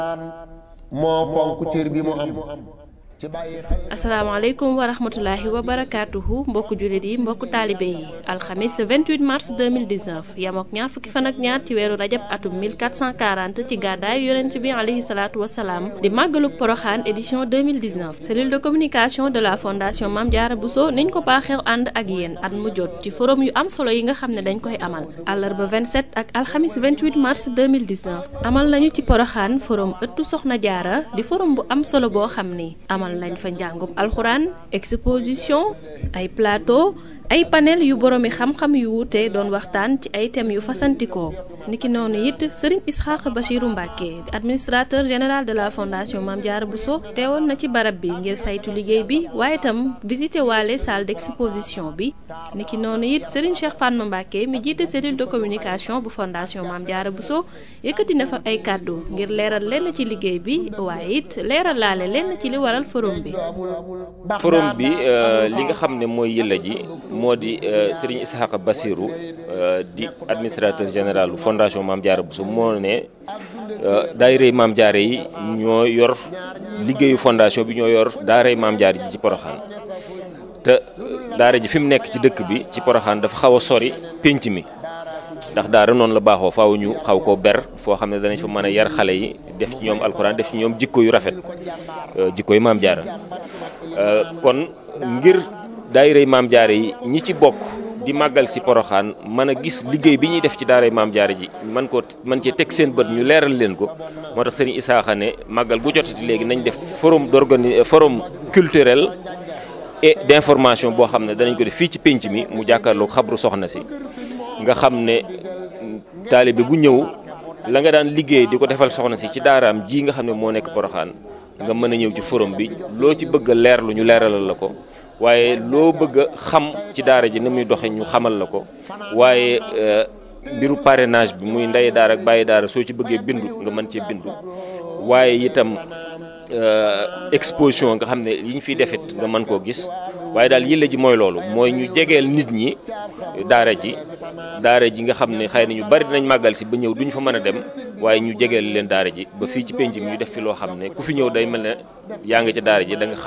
moo fonk cër bi mu am ci bàyyi asalaamaaleykum wa rahmatulahi wa barakaatuhu mbokku jullit yi mbokku taalibe yi alxamis 28 mars 2019 yamook ñaar fukki fan ak ñaar ci weeru rajab atum 1440 ci gàddaay yonent bi alayhi salaatu wasalaam di màggaluk poroxaan édition 2019 cellule de communication de la fondation Mame Diarra Bousso niñ ko baaxeew ànd ak yéen at mu jot ci forum yu am solo yi nga xam ne dañ koy amal àllarba 27 ak alxamis 28 mars 2019 amal nañu ci poroxaan forum ëttu soxna jaara di forum bu am solo boo xam ni amal lañ fa njàngum alxuraan exposition ay plateau ay panel yu boroomi xam-xam yu wuute doon waxtaan ci ay thèmes yu fasantikoo niki noonu it sëriñ Isxaaq Bachiru Mbàkke administrateur général de la fondation Mame Diarra Bousso teewoon na ci barab bi ngir saytu liggéey bi waaye itam visité waale salle d'exposition bi niki noonu it sëriñ Cheikh Fatma Mbàkke mi jiite cellule de communication bu fondation Mame Diarra Bousso yëkkati na fa ay kàddu ngir leeral lenn ci liggéey bi waaye it leeral laale lenn ci li waral forum bi forum bi li nga xam ne mooy yëlla ji moo di Serigne Ishaqa Bassirou di administrateur général fondation Mame Diarra Bousso moo ne daayirey Mame Diarra yi ñoo yor liggéeyu fondation bi ñoo yor daaray Mame Diarra ji ci Poroxaan te daara ji fi mu nekk ci dëkk bi ci Poroxaan dafa xaw a sori pénc mi ndax daara noonu la baaxoo faaw ñu xaw koo ber foo xam ne danañ fa mën a yar xale yi def ci ñoom alxuraan def ci ñoom jikko yu rafet jikko yu Mame Diarra kon ngir daayirey Mame Diarra yi ñi ci bokk di màggal si poroxaan mën a gis liggéey bi ñuy def ci daaray Mame Diarra ji man ko man cee teg seen bët ñu leeral leen ko moo tax sëriñ Isaaxa ne màggal gu jotati léegi nañ def forum d'organi forum culturel et d'information boo xam ne danañ ko def fii ci pénc mi mu jàkkaarloo xabru soxna si nga xam ne taalibe bu ñëw la nga daan liggéey di ko defal soxna si ci daaraam ji nga xam ne moo nekk poroxaan nga mën a ñëw ci forum bi loo ci bëgg a leerlu ñu leeralal la ko waaye loo bëgg a xam ci daara ji ni muy doxe ñu xamal la ko waaye mbiru parrainage bi muy ndey daara ak bàyyi daara soo ci bëggee bindu nga mën cee bindu waaye itam exposition nga xam ne yi ñu fiy defit nga mën koo gis waaye daal yëlla ji mooy loolu mooy ñu jegeel nit ñi daara ji daara ji nga xam ne xëy na ñu bari dinañ màggal si ba ñëw duñ fa mën a dem waaye ñu jegeel leen daara ji ba fii ci penc mi ñu def fi loo xam ne ku fi ñëw day mel ne yaa nga ca daara ji da nga